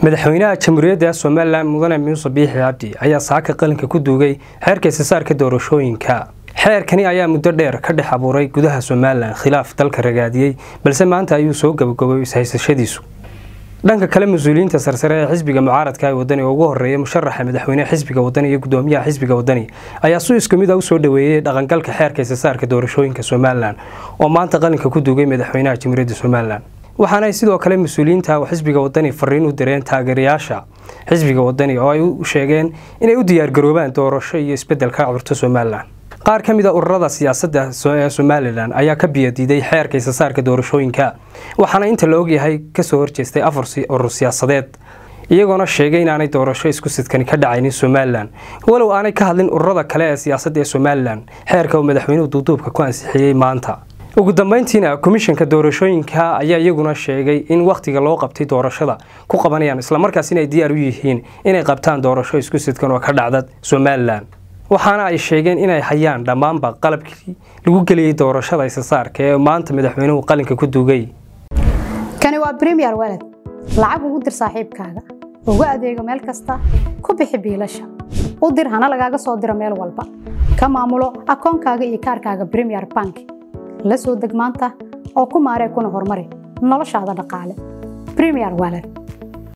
madaxweynaha jamhuuriyadda somalilan mudane muuse biixi cabdi ayaa saaka qalinka ku duugay xeerka isasaarka doorashooyinka xeerkani ayaa muddo dheer ka dhex abuuray gudaha somalilan khilaaf dalka ragaadiyey balse maanta ayuu soo gabagabay ishaysashadiisu dhanka kale mas-uuliyiinta sarsare ee xisbiga mucaaradka ee wadani oo ugu horeeya musharaxa madaxweyneha xisbiga wadani iyo gudoomiyaha xisbiga wadani ayaa si isku mid a usoo dhaweeyey dhaqangalka xeerka isasaarka doorashooyinka somalilan oo maanta qalinka ku duugay madaxweynaha jamhuuriyadda somalilan waxaana ay sidoo kale mas-uuliyiinta xisbiga wadani fariin u direen taageerayaasha xisbiga wadani oo ay u sheegeen inay u diyaargaroobaan doorasho iyo isbedel ka curto somalilan qaar ka mid a ururada siyaasadda ee somalilan ayaa ka biyadiiday xeerka isasaarka doorashooyinka waxaana inta la ogyahay kasoo horjeestay afar urur siyaasadeed iyagoona sheegay inaanay doorasho isku sidkani ka dhacaynin somalilan walow aanay ka hadlin ururada kale ee siyaasadda ee somalilan xeerka uu madaxweynuhu duuduubka ku ansixiyey maanta ugu dambeyntiina komishanka doorashooyinka ayaa iyaguna sheegay in wakhtiga loo qabtay doorashada ku qabanayaan islamarkaas inay diyaar u yihiin inay qabtaan doorasho isku sidkan oo ka dhacda somalilan waxaana ay sheegeen inay hayaan dhammaanba qalabkii lagu geliyey doorashada isasaarka ee maanta madaxweynuhu qalinka ku duugay kani waa bremiyer weled lacag ugu dir saaxiibkaaga ugu adeego meel kasta ku bixi biilasha u dir hana lagaaga soo diro meel walba ka maamulo akoonkaaga iyo kaarkaaga bremiyer bank la soo deg maanta oo ku maaree kuna horumari noloshaada dhaqaale bremiyer weled